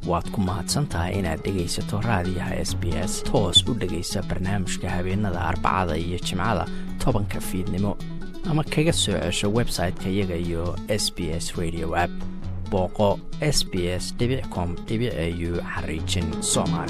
waad ku mahadsan tahay inaad dhegaysato raadiyaha s b s toos u dhegaysa barnaamijka habeenada arbacada iyo jimcada tobanka fiidnimo ama kaga soo cesho website-ka iyaga iyo s b s radio app booqo s b s com au xariijin soomaali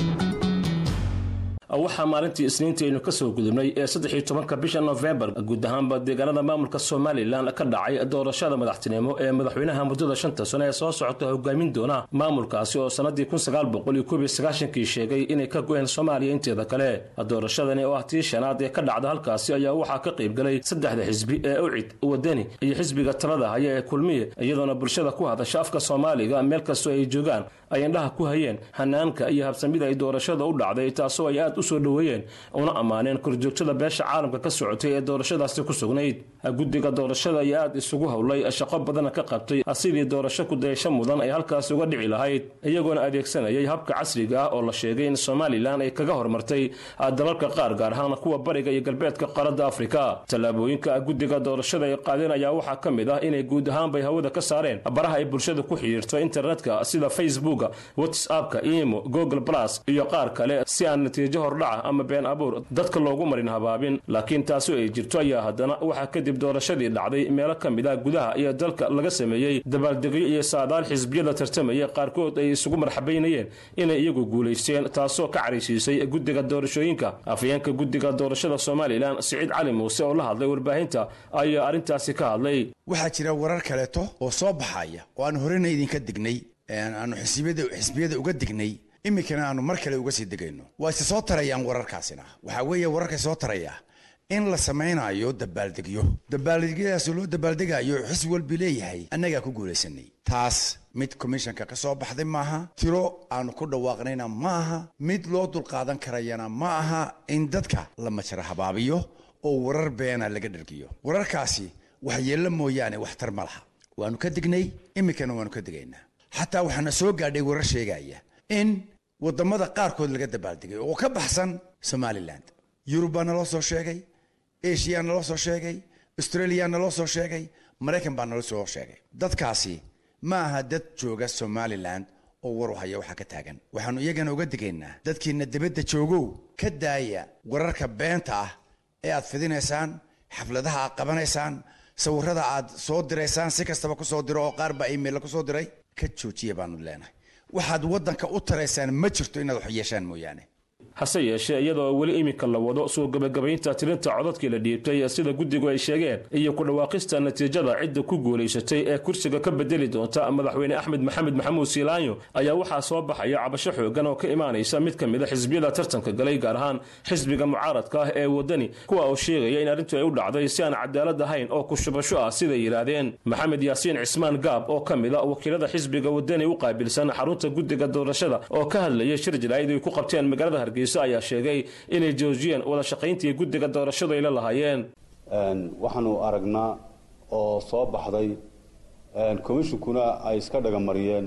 waxaa maalintii isniintii aynu ka soo gudubnay ee saddexiyo tobanka bisha nofembar guud ahaanba deegaanada maamulka somalilan ka dhacay doorashada madaxtinimo ee madaxweynaha muddada shanta sano ee soo socota hogaamin doona maamulkaasi oo sannadii kun sagaal boqol iyo koob iyo sagaashankii sheegay inay ka go-een soomaaliya inteeda kale doorashadani oo ah tii shanaad ee ka dhacda halkaasi ayaa waxaa ka qaybgalay saddexda xisbi ee ucid wadani iyo xisbiga talada haya ee kulmiye iyadoona bulshada ku hadasha afka soomaaliga meel kastoo ay joogaan ay indhaha ku hayeen hanaanka iyo habsamida ay doorashada u dhacday taasoo ay aad usoo dhoweeyeen una ammaaneen korjoogtada beesha caalamka ka socotay ee doorashadaasi ku sugnayd guddiga doorashada ayaa aad isugu howlay shaqo badana ka qabtay sidii doorasho kudayasho mudan ay halkaasi uga dhici lahayd iyagoona adeegsanayay habka casriga ah oo la sheegay in somalilan ay kaga hormartay dalalka qaar gaar ahaan kuwa bariga iyo galbeedka qaaradda afrika tallaabooyinka guddiga doorashada ay qaadeen ayaa waxaa ka mid ah inay guud ahaanbay hawada ka saareen baraha ay bulshada ku xidhiirto internetka sida facebooka whatsappka imo google plus iyo qaar kale si aan natiijo hordhaca ama been abuur dadka loogu marin habaabin laakiin taasi ay jirto ayaa haddana waxaa kadib doorashadii dhacday meelo ka mid ah gudaha iyo dalka laga sameeyey dabaaldegyo iyo saadaal xisbiyada tartamaya qaarkood ay isugu marxabaynayeen inay iyagu guulaysteen taasoo ka caraysiisay guddiga doorashooyinka afayeenka guddiga doorashada somalilan siciid cali muuse oo la hadlay warbaahinta ayaa arrintaasi ka hadlay waxaa jira warar kaleeto oo soo baxaya oo aan horena idinka dignay aanu xisbiyada uga dignay iminkana aanu mar kale uga sii degayno waa ise soo tarayaan wararkaasina waxaa weeye wararka soo taraya in la samaynayo dabaaldegyo dabaaldegyadaasoo loo dabaaldegayo xisbi walbi leeyahay annagaa ku guulaysanay taas mid commishanka ka soo baxday maaha tiro aanu ku dhawaaqnayna ma aha mid loo dulqaadan karayana ma aha in dadka la majra habaabiyo oo warar beena laga dhargiyo wararkaasi waxyeello mooyaane waxtar ma laha waanu ka dignay iminkana waanu ka degaynaa xataa waxaana soo gaadhay warar sheegaya in waddamada qaarkood laga dabaaldegay oo ka baxsan somalilan yurub baa naloo soo sheegay asiya naloo soo sheegay australia naloo soo sheegay maraykan baa naloo soo sheegay dadkaasi ma aha dad jooga somalilan oo waru haya waxaa ka taagan waxaannu iyagana uga digaynaa dadkiina dibadda joogow ka daaya wararka beenta ah ee aad fidinaysaan xafladaha aad qabanaysaan sawirada aad soo diraysaan si kastaba ku soo diro oo qaar baa imailla ku soo diray ka joojiya baanu leenahay waxaad waddanka u taraysaan ma jirto inaad wax yeeshaan mooyaane hase yeeshee iyadoo weli iminka la wado soo gebagabaynta tirinta codadkii la dhiibtay sida guddigu ay sheegeen iyo ku dhawaaqista natiijada cidda ku guulaysatay ee kursiga ka bedeli doonta madaxweyne axmed maxamed maxamuud siilaanyo ayaa waxaa soo baxaya cabasho xoogan oo ka imaanaysa mid ka mid a xisbiyada tartanka galay gaar ahaan xisbiga mucaaradka ah ee wadani kuwa oo sheegaya in arrintu ay u dhacday si aan cadaalad ahayn oo kushubasho ah siday yidhaahdeen maxamed yaasiin cismaan gaab oo ka mid a wakiilada xisbiga wadani u qaabilsan xarunta guddiga doorashada oo ka hadlayay shir jaraa'id ay ku qabteen magaalada hargeysa ayaa sheegay inay joojiyeen wada shaqayntii guddiga doorashadu ay la lahaayeen waxaanu aragnaa oo soo baxday commishonkuna ay iska dhagamariyeen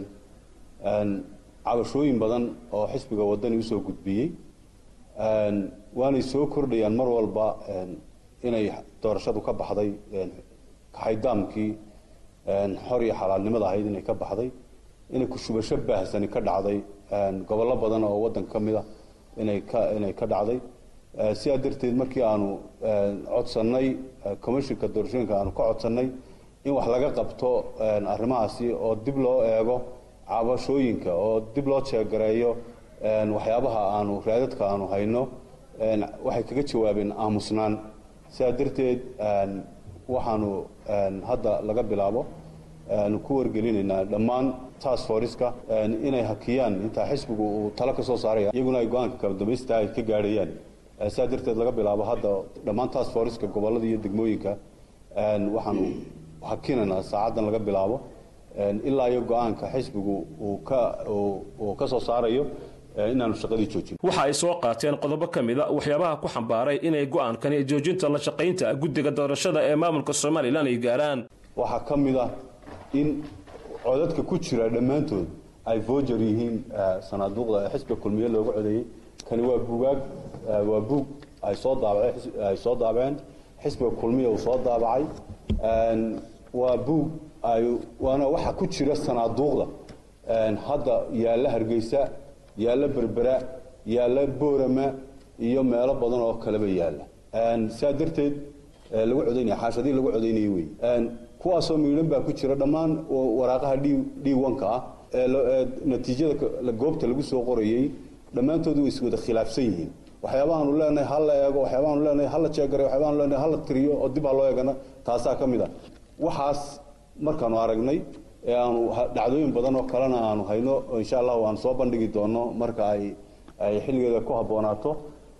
cabashooyin badan oo xisbiga wadani usoo gudbiyey waanay soo kordhayaan mar walba inay doorashadu ka baxday kaxaydaamkii xor iyo xalaalnimada ahayd inay ka baxday inay kushubasho baahsani ka dhacday gobollo badan oo waddanka ka mid a inay ka inay ka dhacday sidaa darteed markii aanu codsannay commishinka doorashooyinka aanu ka codsannay in wax laga qabto arrimahaasi oo dib loo eego cabashooyinka oo dib loo jeegareeyo waxyaabaha aanu raadadka aanu hayno waxay kaga jawaabeen aamusnaan sidaa darteed waxaanu hadda laga bilaabo ku wargelinaynaa dhammaan task forceka inay hakiyaan intaa xisbigu uu talo ka soo saaraya iyaguna ay go-aanka kala dambaysta ay ka gaadhayaan sidaa darteed laga bilaabo hadda dhammaan task forceka gobollada iyo degmooyinka waxaanu hakinaynaa saacaddan laga bilaabo ilaa iyo go-aanka xisbigu uu ka uu ka soo saarayo inaanu shaqadii joojin waxa ay soo qaateen qodobo ka mid a waxyaabaha ku xambaaray inay go-aankani joojinta la shaqaynta guddiga doorashada ee maamulka somalilan ay gaaraan waxaa ka mid ah in codadka ku jira dhammaantood ay voger yihiin sanaaduuqda ee xisbiga kulmiye looga codeeyey kani waa buugaag waa buug ay soo daabaceen ay soo daabaceen xisbiga kulmiya uu soo daabacay waa buug ay waana waxa ku jira sanaaduuqda hadda yaalla hargeysa yaalla berbera yaalla boorama iyo meelo badan oo kaleba yaalla saa darteed lagu codaynaya xaashadii lagu codaynaya wey kuwaasoo miidhan baa ku jira dhammaan waraaqaha d onka ah ee natiijada goobta lagu soo qorayey dhammaantoodu way iswada khilaafsan yihiin waxyaabahaanu leenahay ha la eego waxyaabahaanu leenahay ha la jeegaray waxyaabahaanu leenahay ha la tiriyo oo dib ha loo eegana taasaa ka mid a waxaas markaanu aragnay ee aanu dhacdooyin badan oo kalena aanu hayno insha allahu aan soo bandhigi doono marka ay ay xilligeeda ku habboonaato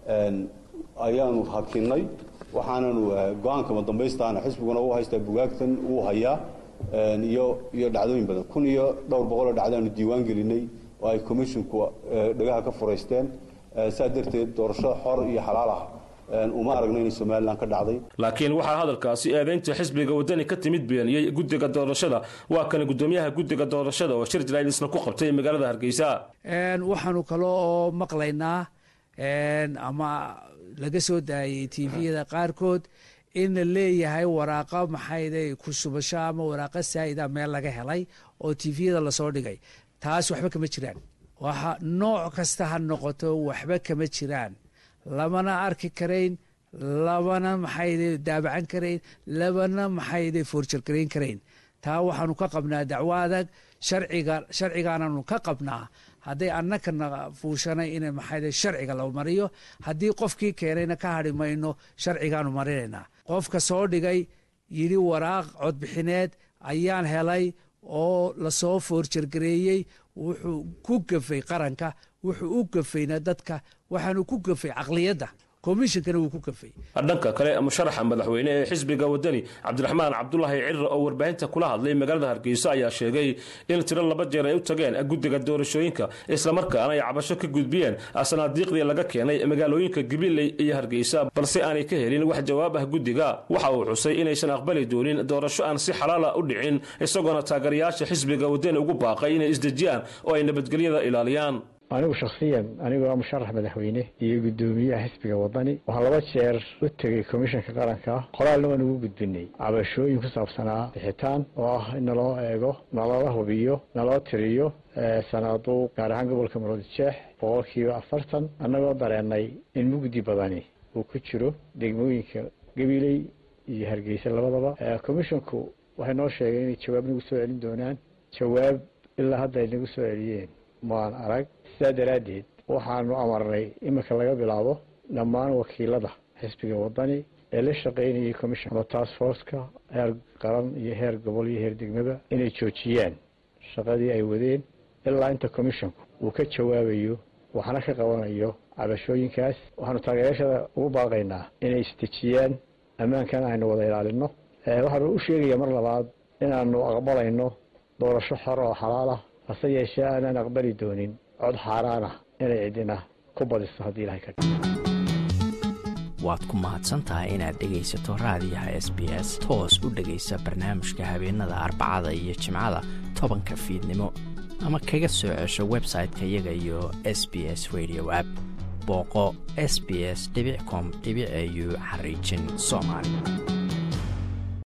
ayaanu hakinnay waxaananu go-aanka madambaystaana xisbiguna u haystaa bugaagtan uu hayaa iyo iyo dhacdooyin badan kun iyo dhowr boqoloo dhacdaanu diiwaan gelinay oo ay commisshinku dhagaha ka furaysteen saa darteed doorasho xor iyo xalaal ah uma aragno inay somalilan ka dhacday laakiin waxaa hadalkaasi eedaynta xisbiga wadani ka timid beeniyey guddiga doorashada waa kana guddoomiyaha guddiga doorashada oo shir jalaalisna ku qabtay magaalada hargeysa waxaanu kale oo maqlaynaa ama laga soo daayey tviyada qaarkood in la leeyahay waraaqa maxayday ku subasho ama waraaqa saa'ida meel laga helay oo tviyada lasoo dhigay taas waxba kama jiraan waxa nooc kasta ha noqoto waxba kama jiraan lamana arki karayn labana maxayde daabacan karayn labana maxayde foorjargarayn karayn taa waxaanu ka qabnaa dacwo adag sharciga sharcigaananu ka qabnaa hadday annakana fuushanay in maxayde sharciga la mariyo haddii qofkii keenayna ka hadhi mayno sharcigaanu marinaynaa qofka soo dhigay yidhi waraaq codbixineed ayaan helay oo lasoo foorjargareeyey wuxuu ku gafay qaranka wuxuu u gafayna dadka waxaanu ku gafay caqliyadda komishinkana wuu ku gafay dhanka kale musharaxa madaxweyne ee xisbiga wadani cabdiraxmaan cabdulaahi cirre oo warbaahinta kula hadlay magaalada hargeysa ayaa sheegay in tiro laba jeer ay u tageen guddiga doorashooyinka islamarkaana ay cabasho ka gudbiyeen sanaadiiqdii laga keenay magaalooyinka gabiley iyo hargeysa balse aanay ka helin wax jawaab ah guddiga waxa uu xusay inaysan aqbali doonin doorasho aan si xalaala u dhicin isagoona taageerayaasha xisbiga wadani ugu baaqay inay isdejiyaan oo ay nabadgelyada ilaaliyaan anigu shakhsiyan anigoo musharax madaxweyne iyo guddoomiyaha xisbiga wadani waxaan laba jeer u tegey komishanka qaranka qoraalna waan ugu gudbinay cabashooyin ku saabsanaa bixitaan oo ah in naloo eego nalala hubiyo naloo tiriyo sanaaduuq gaar ahaan gobolka muruudjeex boqolkiiba afartan annagoo dareennay in mugdi badani uu ku jiro degmooyinka gabiley iyo hargeysa labadaba commishanku waxay noo sheegeen inay jawaab nagu soo celin doonaan jawaab ilaa hadda ay nagu soo celiyeen maan arag sidaa daraaddeed waxaanu amarnay iminka laga bilaabo dhammaan wakiilada xisbiga wadani ee la shaqaynayay commission ama task forceka heer qaran iyo heer gobol iyo heer degmaba inay joojiyaan shaqadii ay wadeen ilaa inta commissionku uu ka jawaabayo waxna ka qabanayo cabashooyinkaas waxaanu taageeryaashada ugu baaqaynaa inay isdejiyaan ammaankana aynu wada ilaalino waxaanu u sheegaya mar labaad inaanu aqbalayno doorasho xor oo xalaal ah hase yeeshee aanaan aqbali doonin cod xaaraan ah inay cidina ku badiso haddii ilahay ka waad ku mahadsan tahay inaad dhegaysato raadiyaha s b s toos u dhegaysa barnaamijka habeenada arbacada iyo jimcada tobanka fiidnimo ama kaga soo cesho website-ka iyaga iyo s b s radio app booqo s b s com au xariijin soomaali